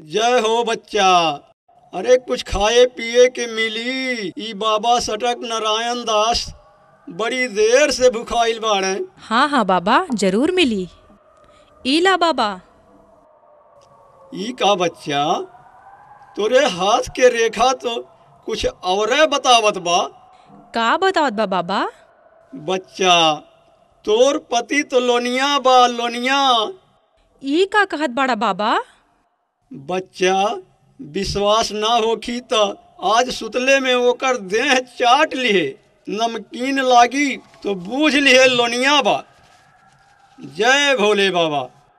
जय हो बच्चा अरे कुछ खाए पिए के मिली ई बाबा सटक नारायण दास बड़ी देर से भुखाइल बाड़े हाँ हाँ बाबा जरूर मिली ईला बाबा ई का बच्चा तोरे हाथ के रेखा तो कुछ औरे बतावत बा का बतावत बा बाबा बच्चा तोर पति तो लोनिया बा लोनिया ई का कहत बाड़ा बाबा बच्चा विश्वास ना होखी त आज सुतले में ओकर देह चाट लिहे नमकीन लागी तो बूझ लिहे लोनिया बा जय भोले बाबा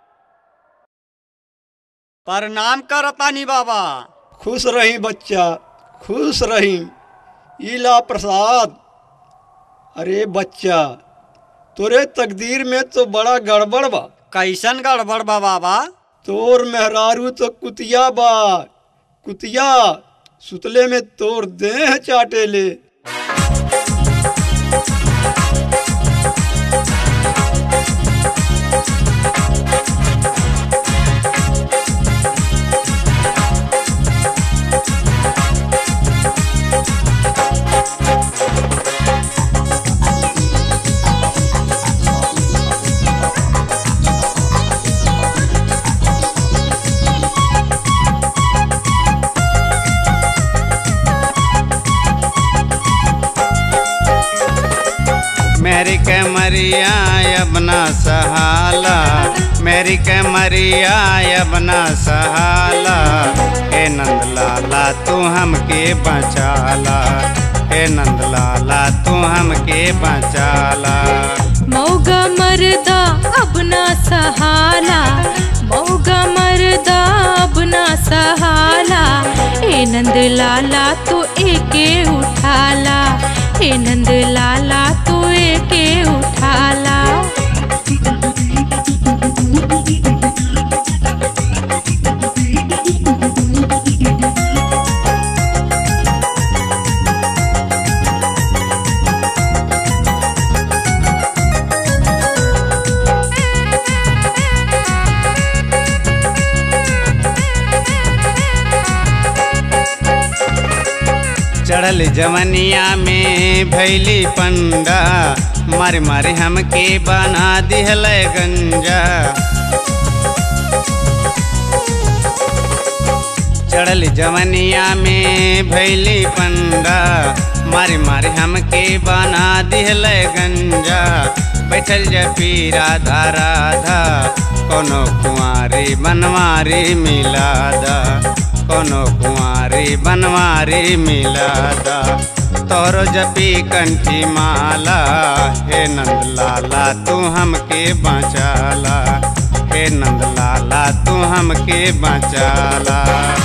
प्रणाम करतानी बाबा खुश रही बच्चा खुश रही इला प्रसाद अरे बच्चा तोरे तकदीर में तो बड़ा गड़बड़ बा कैसन गड़बड़ बा बाबा तोर मेहरारू तो कुतिया बा कुतिया सुतले में तोर देह चाटे ले मेरी कमरिया अपना सहाला मेरी कमरिया अपना सहाला हे नंद लाला तू हमके बचाला हे नंद लाला तू हमके बचाला मौगा मरदा अब ना सहाला मौगा मरदा अब ना सहाला ए नंद लाला तू एके उठाला ए नंद लाला तू एके उठाला चढ़ल जवनिया में भैली पंडा मारे मारे हमके बना दिहल गंजा चढ़ल जवनिया में भैली पंडा मारे मारे हमके बना दिहल गंजा बैठल जपी राधा राधा कोनो कुंवारी बनवारी मिलादा कोनो कुंवारी बनवारी मिलादा तोरो जपी कंठी माला हे नंद लाला तू हमके बचाला हे नंद लाला तू हमके बचाला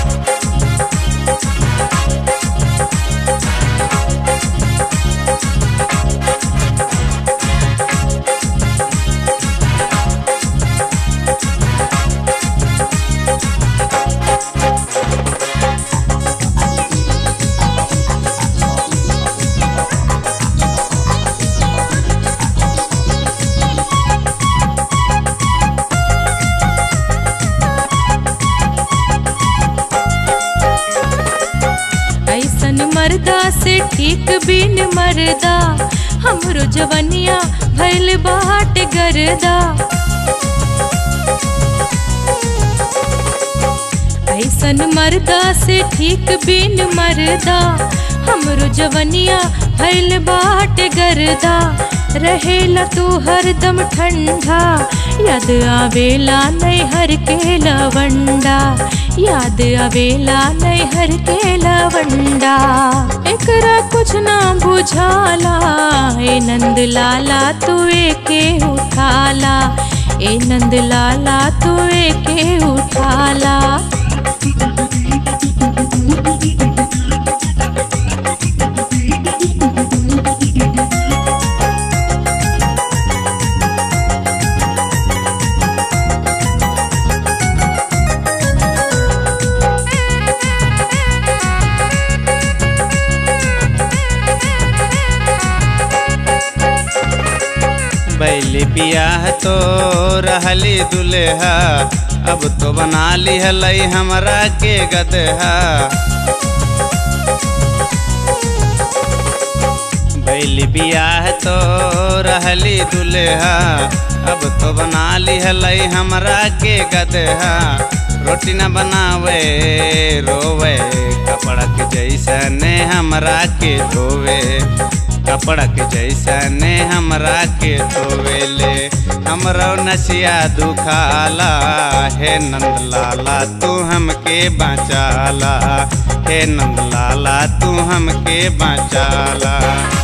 ऐसन मर्दा से ठीक बिन मरदा हमरो जवनिया भैल बाट गरदा ऐसन मर्दा से ठीक बिन मरदा हमरो जवनिया भैल बाट गरदा रहेला तू हरदम ठंडा याद आवेला नैहर के लवंडा याद आवेला नैहर के लवंडा एकरा कुछ ना बुझाला ए नंद लाला तू एके उठाला ए नंद लाला तू एके उठाला बैली बियाह तो रहली दुल्हा अब तो बना लिहल हमरा के गदहा बैली बियाह तो रहली दुल्हा अब तो बना लिहल हमरा के गदहा रोटी न बनावे रोवे कपड़ा के जैसने हमरा के धोवे कपड़ा के जैसने हमरा के धोवेले हमरो नसिया दुखाला हे नंदलाला तू हमके बचाला हे नंदलाला तू हमके बचाला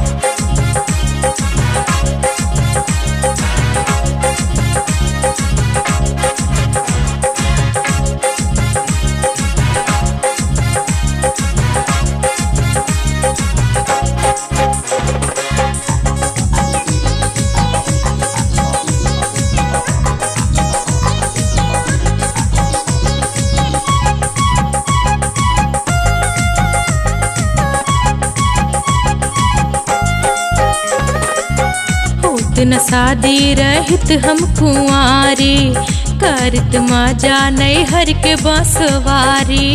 होत न शादी रहित हम कुंवारी करत मजा नहीं हर के बसवारी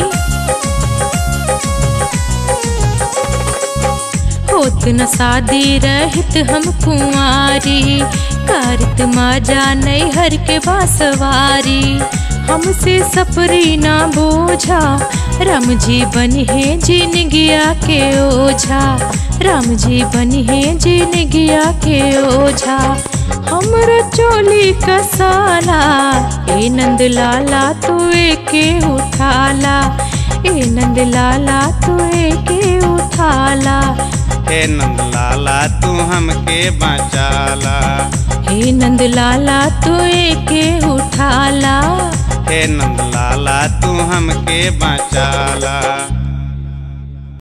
होत न शादी रहित हम कुंवारी करत मजा नहीं हर के बसवारी हमसे सपरी ना बोझा राम जी बनी है जिनगिया के ओझा राम जी बनी है जिनगिया के ओझा हमरो चोली कसाला ए नंद लाला तू के उठाला ए नंद लाला तू के उठाला हे नंदलाला तू हमके बचाला हे नंद लाला तू के उठाला हे नंदलाला तू हमके बचाला